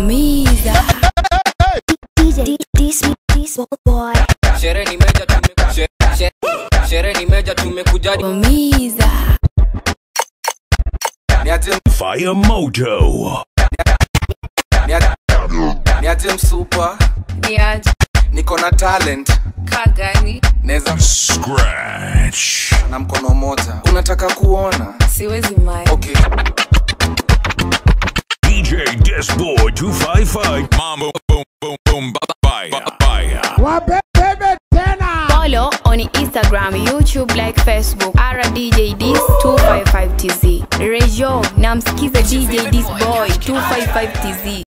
Umiza. DJ, this, this boy. Shere ni meja tume she- she- Shere ni meja tumekuja Umiza. niaje Fire Moto. niaje- niaje msupa Niaje niko na talent kagani naweza Scratch. na mkono moja unataka kuona siwezi mai. okay DJ Disboy 255. Mambo boom boom boom bye bye. Follow on Instagram, YouTube like Facebook. RDJDs 255TZ. Rejo, namsikize DJ This Boy 255TZ.